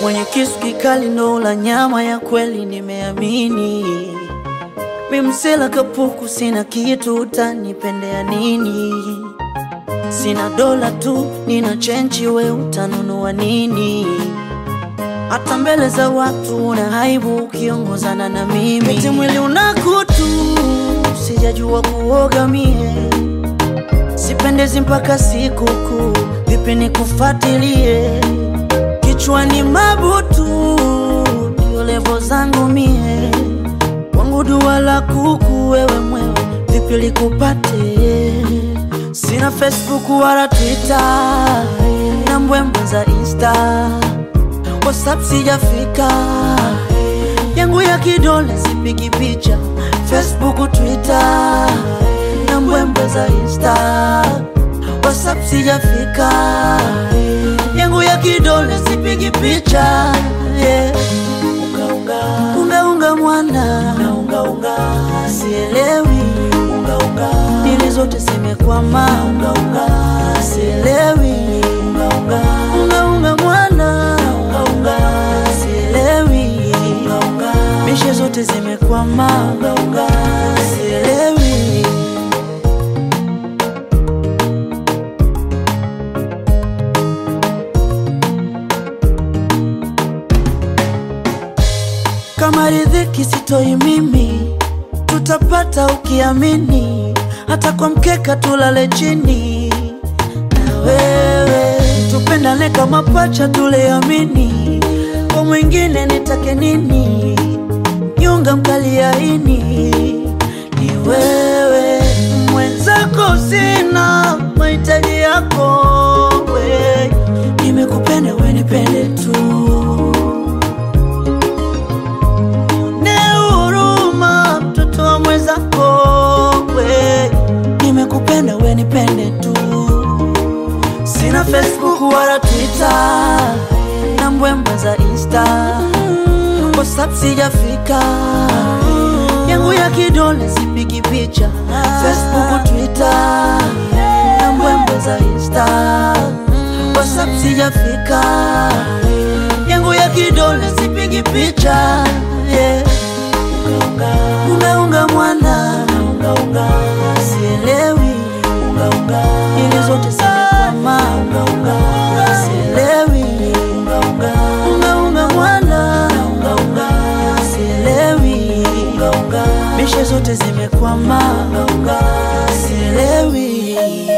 mwenye kisu kikali ndo la nyama ya kweli, nimeamini mimsela kapuku, sina kitu, utanipendea nini? Sina dola tu, nina chenchi, we utanunua nini? Hata mbele za watu una aibu ukiongozana na mimi, eti mwili una kutu, sijajua kuoga mie, sipendezi mpaka sikukuu, vipi nikufatilie? Kichwani mabutu, ndio levo zangu mie, wangu dua la kuku, wewe mwewe, vipi likupate? Sina Facebook wala Twitter na mbwembwe za Insta, WhatsApp sijafika, yangu ya kidole sipigi picha, Facebook, Twitter na mbwembwe za Insta, WhatsApp sijafika, yangu ya kidole sipigi picha yeah. Unga unga unga unga mwana unga unga sielewi unga unga dili zote zimekwama unga unga sielewi unga unga unga unga mwana unga unga sielewi unga unga mishe zote zimekwama unga unga sielewi kama riziki sitoi mimi, tutapata ukiamini, hata kwa mkeka tulale chini na wewe, tupendane kama pacha, tuleamini, kwa mwingine nitake nini? Nyonga mkaliaini ni wewe, mwenzako sina mahitaji yako we, nimekupenda we nipende tu ne huruma mtoto wa mwenzako we, nimekupenda we nipende tu. Sina Facebook wala Twitter na mbwembwe za Insta, WhatsApp sijafika, yangu ya kidole sipigi picha, Facebook, Twitter na mbwembwe za Insta, WhatsApp sijafika, yangu ya kidole sipigi picha yeah. Unga unga mwana unga unga sielewi unga unga ili zote zimekwama unga unga sielewi unga unga unga unga mwana unga unga sielewi unga unga mishe zote zimekwama unga unga sielewi